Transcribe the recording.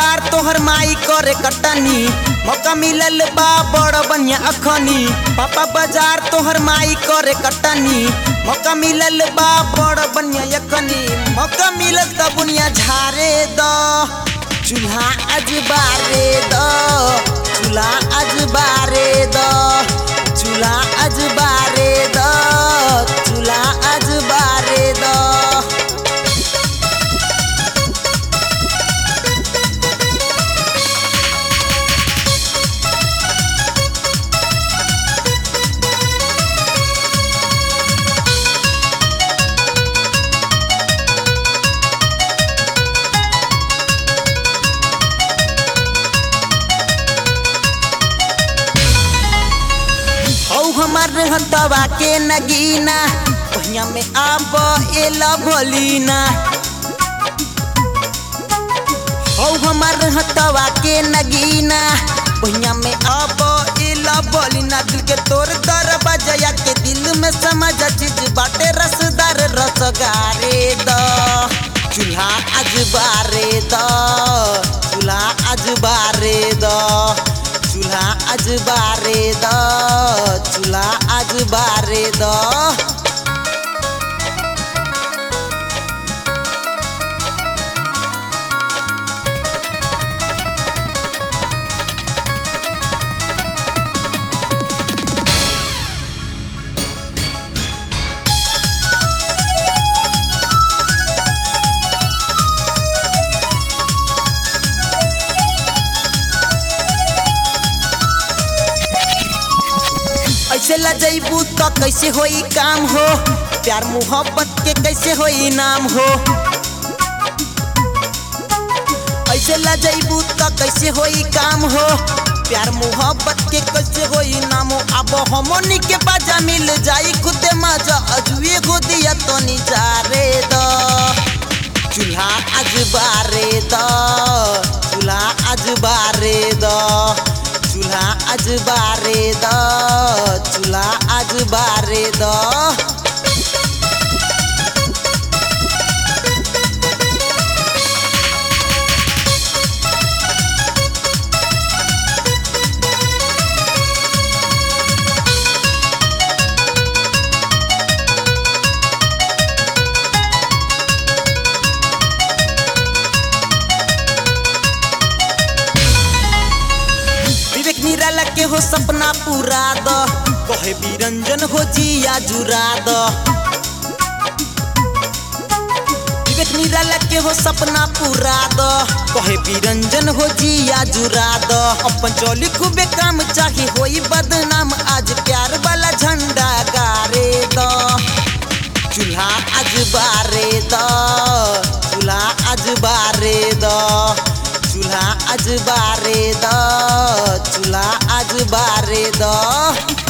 बाजार तोहर माई करे कटनी मौका मिलल बा बड़ बनिया अखनी पापा बाजार तोहर माई करे कटनी मौका मिलल बा बड़ बनिया अखनी मौका मिलल त बुनिया झारे द चूल्हा आज बारे द चूल्हा आज बारे द चूल्हा आज बारे द चूल्हा आज बारे द हौ हमार हतवा के नगीना ओहिया में आब एला भोलीना हौ हमार हतवा के नगीना ओहिया में आब एला भोलीना दिल के तोर दर बजया के दिल में समझ चीज बाटे रसदार रसगारे द चूल्हा आज बारे द चूल्हा आज बारे द चूल्हा आज बारे द चूल्हा आज बारे द ऐसे लजैबू तो कैसे होई काम हो प्यार मोहब्बत के कैसे होई नाम हो ऐसे लजैबू तो कैसे होई काम हो प्यार मोहब्बत के कैसे होई नाम हो अब हमनी के बाजा मिल जाई खुदे मजा अजुए हो दिया तो निजारे द चूल्हा आज बारे द चूल्हा आज बारे द चूल्हा आज बारे द चूल्हा आज बारे द विवेक निराला के हो सपना पूरा द कहे बिरंजन हो जिया जुरा द विवेक निराला के हो सपना पूरा द कहे बिरंजन हो जिया जुरा द अपन चोली खूबे काम चाही होई बदनाम आज प्यार वाला झंडा गारे द चूल्हा आज बारे द चूल्हा आज बारे द चूल्हा आज बारे द चूल्हा आज बारे द